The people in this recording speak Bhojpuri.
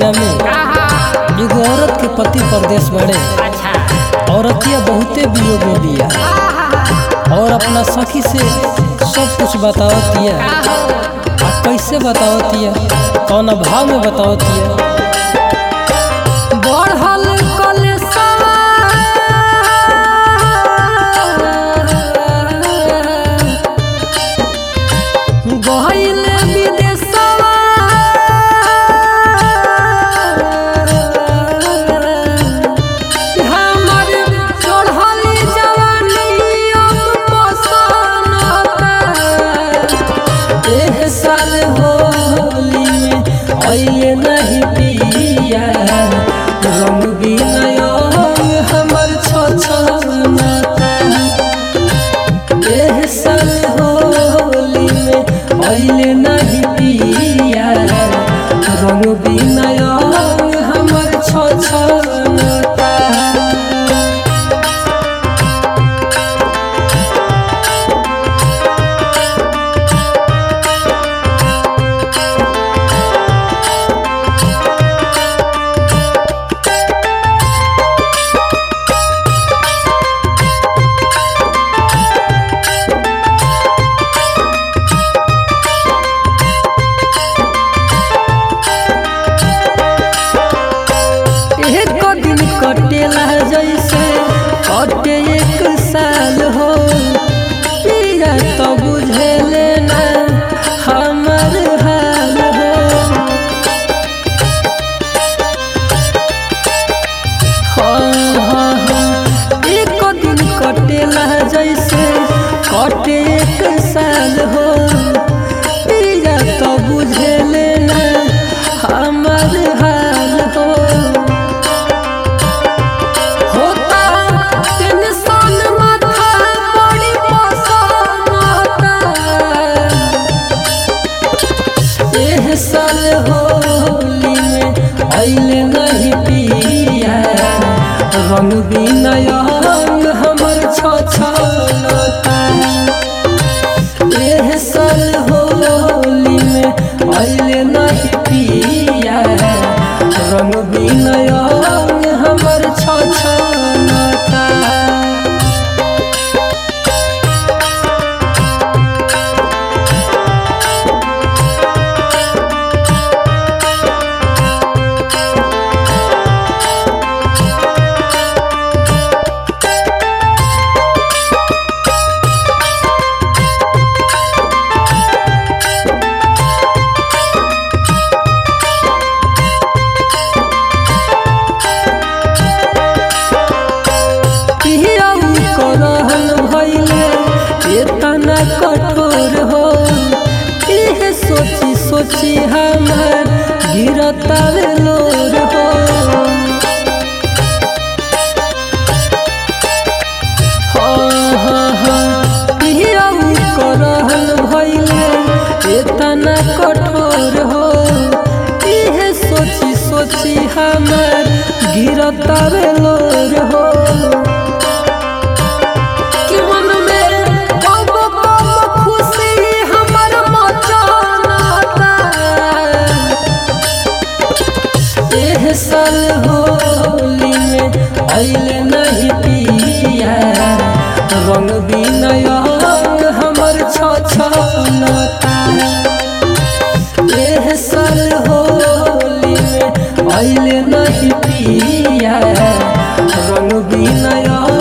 महीना में कहा एगो औरत के पति परदेश बड़े अच्छा औरतिया बहुते वियोग में बिया और अपना सखी से सब कुछ बतावतिया आ कैसे बतावतिया कौन भाव में बतावतिया बढ़ल कलेशवा गइल विदेशवा हमर चढ़ली जवानी अब पसंद एह साल होली में अइले नहीं पिया रंग बिनयन हमर छछनता एह साल होली में अइले नहीं पिया रंग बिनयन हमर छछनता एक दिन कटेला जैसे कटे एक साल हो पीड़ा तो बुझेले ना हमर हाल हो हाँ, हाँ, हाँ। एक दिन कटेला जैसे कटे एक साल हो पीड़ा तो बुझेले ना हमर हाल हो होता टेंशन माथा बड़ी पसंद एह साल होली में अइले नहीं पिया रंग बिनयन हमर छछनता एह साल होली में अइले नहीं पिया रंग बिनयन हमर छछनता पियाऊ करहन भइले एतना कठोर हो इह सोची सोची हमर गिरतावे लोर हो हाँ, हाँ, हाँ। पियाऊ करहन भइले एतना कठोर हो इह सोची सोची हमर गिरतावे लोर हो कि मन में कब कब खुशी हमर मचानता एह साल होली में अइले नहीं पिया रंग बिनयन हमर छछनता एह साल होली में अइले नहीं पिया रंग बिनयन